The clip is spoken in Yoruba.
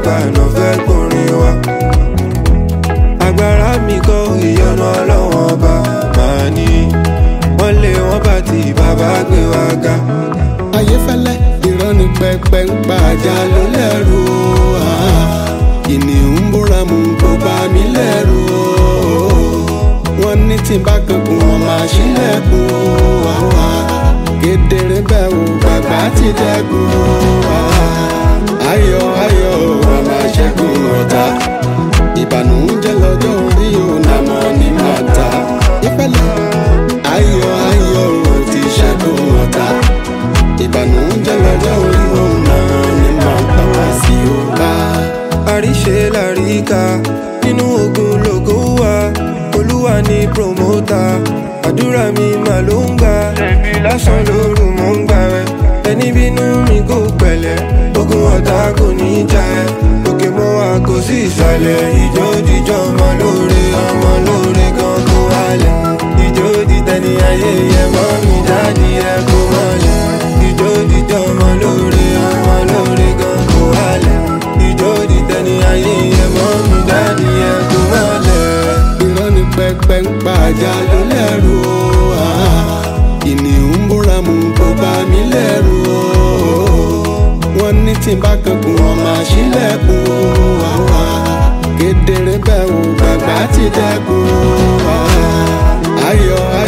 àgbà náà fẹ́ gbórin wa. agbára mi kọ́ ìyọnu ọlọ́wọ́n ọba màá ní wọ́n lé wọ́n bá ti bàbá gbé wa ga. ayéfẹ́lẹ́ irọ́ ni pẹpẹ ń pa ajá ló lẹ́rù o ah. kìnìún ń búra mú kó bá mi lẹ́rù o wọ́n ní tí n bá kankun wọn máa ṣílẹ̀kùn o ah. kedere bẹ́ẹ̀ o bàbá ti dẹ́kun o ah. ayọ̀ ayọ̀ o wọn máa ṣẹ́gun ọ̀tá ìbànújẹ́ lọ́jọ́ orí o nàmọ́ ní màtá ìfẹ́lẹ́ ayọ̀ ayọ̀ o ti ṣẹ́gun ọ̀tá ìbànújẹ́ lọ́jọ́ orí òun náà ni màá bá wá sí o bá. àríṣe làríkà nínú ogun lògo wà olúwa ní promota àdúrà mi mà ló ń gbà lásán lóru mò ń gbà rẹ ẹni bínú mi kò pẹ̀lẹ́ ogun ọ̀tá kò ní jà ẹ́ òkè mọ́ wa kò sí ìsàlẹ̀ ìjó jíjọ́ ọmọ lóore ọmọ lóore gan kó wálẹ̀ ìjó dìtẹ̀ni ayé yẹ mọ́ mi dáàdi ẹ kó mọ́lẹ̀ ìjó jíjọ́ ọmọ lóore ọmọ lóore gan kó wálẹ̀ ìjó dìtẹ̀ni ayé yẹ mọ́ mi dáàdi ẹ kó mọ́lẹ̀. irọ́ ni pẹpẹ ń pa ajá ló lẹ́rù o ah. kìnìún ń búra mú kó bá mi lẹ́rù o wọ́n ní tí n bá kankun wọn máa ṣílẹ̀kùn o ah. kedere bẹ́ẹ̀ o bàbá ti dẹ́kun o ah. ayọ̀ ayọ̀.